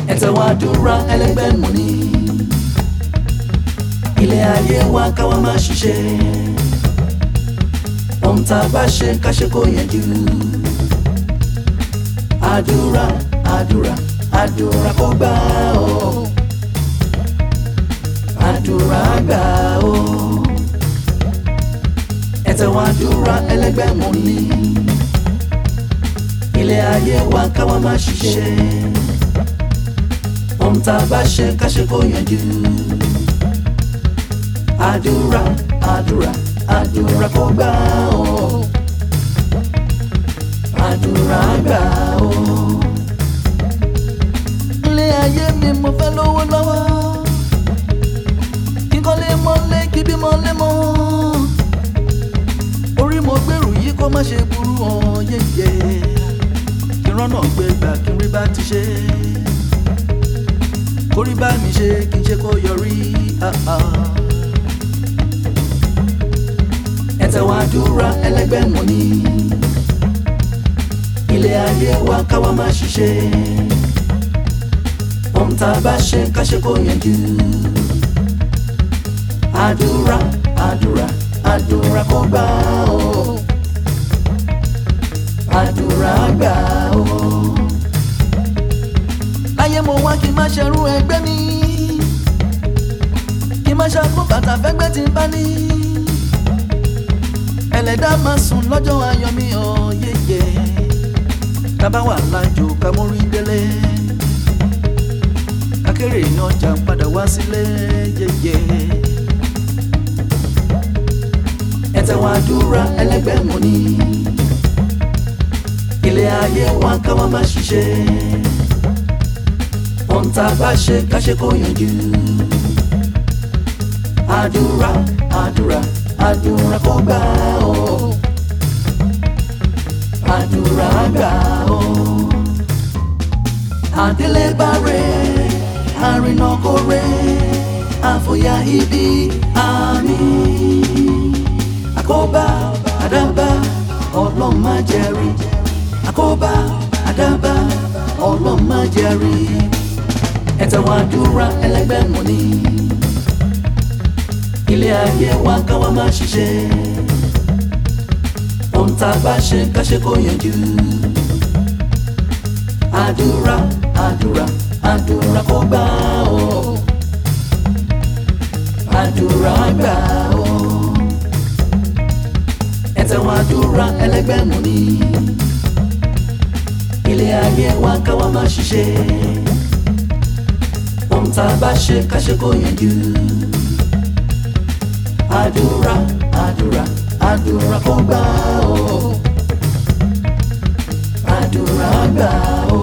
ẹ̀tẹ̀wọ̀n àdúrà ẹlẹ́gbẹ́ mú ni ilé ayé wa káwa máa ṣiṣẹ́ ohun tá a bá ṣe ká ṣe kó yanjú àdúrà àdúrà àdúrà kó gbà ó àdúrà gbà ó ẹ̀tẹ̀wọ̀n àdúrà ẹlẹ́gbẹ́ mú ni ilé ayé wa káwa máa ṣiṣẹ́ ohun tá a bá ṣe ká ṣe kó yanjú àdúrà àdúrà àdúrà kó gbà ó àdúrà gbà ó. ilé ayé mi mo fẹ́ lówó lọ́wọ́ kí n kọ́ lé mọ́lé kí bí mọ́lé mọ́ orí mo gbèrú yìí kó má ṣe burú hàn yéye kí n rọ́nà gbé gbà kí n rí bá ti ṣe kórí bá mi ṣe kí n ṣe kó yọrí. ah, ah. ẹ̀tẹ̀wọ̀n àdúrà ẹlẹ́gbẹ́ mú ni ilé ayé wa káwa máa ṣiṣẹ́ ohun tá a bá ṣe ká ṣe kó yanjú àdúrà àdúrà àdúrà kó gbà ó àdúrà gbà ó. láyé mo wá kí n má ṣerú ẹgbẹ́ mi kí n má ṣàkó bàtà fẹ́gbẹ́ tí n bá ní ẹlẹ́dàá máa sùn lọ́jọ́ ayọ̀ mi ò yéye tábà wà lájò ká mórí délé akéré ní ọjà padà wá sílé yéye. ẹ̀tẹ̀wọ̀n àdúrà ẹlẹ́gbẹ́ mú ni ilé ayé wa káwa máa ṣiṣẹ́ ohun tá a bá ṣe ká ṣe kó yanjú àdúrà àdúrà àdúrà kó gbà ó àdúrà gbà ó àdélébárè àrìnàkórè àfòyà ibi àmì àkóbá àdábá ọlọ́run má jẹ́rí àkóbá àdábá ọlọ́run má jẹ́rí ẹ̀tẹ̀wọ̀n àdúrà ẹlẹ́gbẹ́ mú ni ilé ayé wa káwa máa ṣiṣẹ́ ohun tá a bá ṣe ká ṣe kó yanjú àdúrà àdúrà àdúrà kó gbà ó àdúrà gbà ó ẹ̀tẹ̀wọ̀n àdúrà ẹlẹ́gbẹ́ mú ni ilé ayé wa káwa máa ṣiṣẹ́ ohun tá a bá ṣe ká ṣe kó yanjú àdúrà àdúrà àdúrà kó gbà ó àdúrà gbà ó.